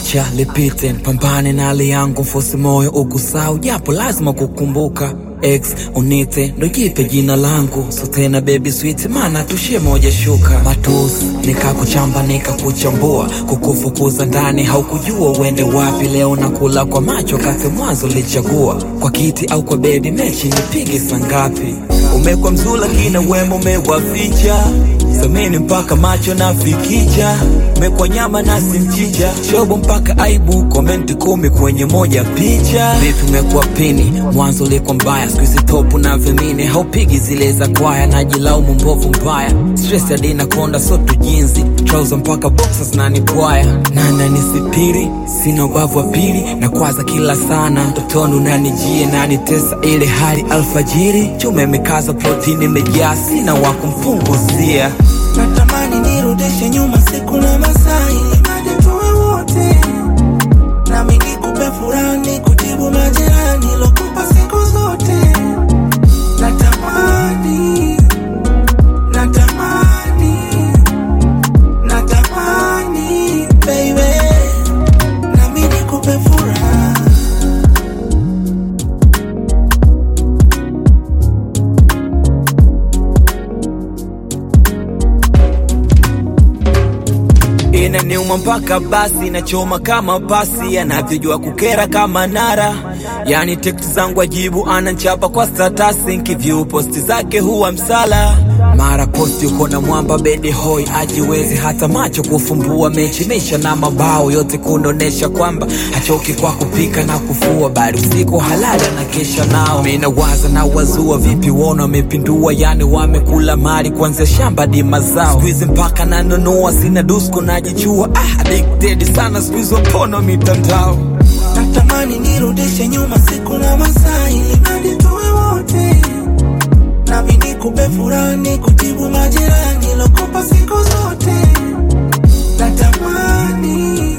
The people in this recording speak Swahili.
acha lipite, pambane na hali yangu, mfosi moyo ukusau, japo lazima kukumbuka ex unite ndo jipe jina langu so tena baby sweet mana tushie moja shuka matusi nikakuchamba nikakuchambua kukufukuza ndani haukujua uende wapi leo nakula kwa macho kati mwanzo lichagua kwa kiti au kwa bedi mechi nipige sangapi umekwa mzula kina wema umewaficha samini mpaka macho na fikicha mekwa nyama na simchicha shobo mpaka aibu komenti kumi kwenye moja picha vipi umekuwa pini mwanzo ulikuwa mbaya skuizi topu na vimini haupigi zile za kwaya najilaumu mbovu mbaya stress adina konda so tujinzi trouser mpaka boxers na nipwaya nana nisipiri sina ubavu wa pili na kwaza kila sana mtotoni unanijie nanitesa ile hali alfajiri chuma imekaza protini imejaa sina wa kumpunguzia natamani nirudishe nyuma siku na masaa ili mradi tuwe wote nami nikupe furaha nikutibu majeraha nilokupa siku zote natamani natamani natamani baby nami nikupe furaha inaniuma mpaka basi inachoma kama pasi anavyojua kukera kama nara yani tekti zangu ajibu ananchapa kwa statasi nkivyu posti zake huwa msala mara posti uko na mwamba bedi hoi ajiwezi hata macho kufumbua mechi mesha na mabao yote kunonesha kwamba hachoki kwa kupika na kufua bali usiku halali anakesha nao mina waza na wazua vipi wona wamepindua yani wamekula mali kuanzia shamba di mazao skuizi mpaka nanunua sina dusko najichua ah, addicted sana skuizi wapono mitandao natamani nirudishe nyuma siku na masaa ili mradi tuwe wote nami nikupe furaha nikutibu majeraha nilokupa siku zote natamani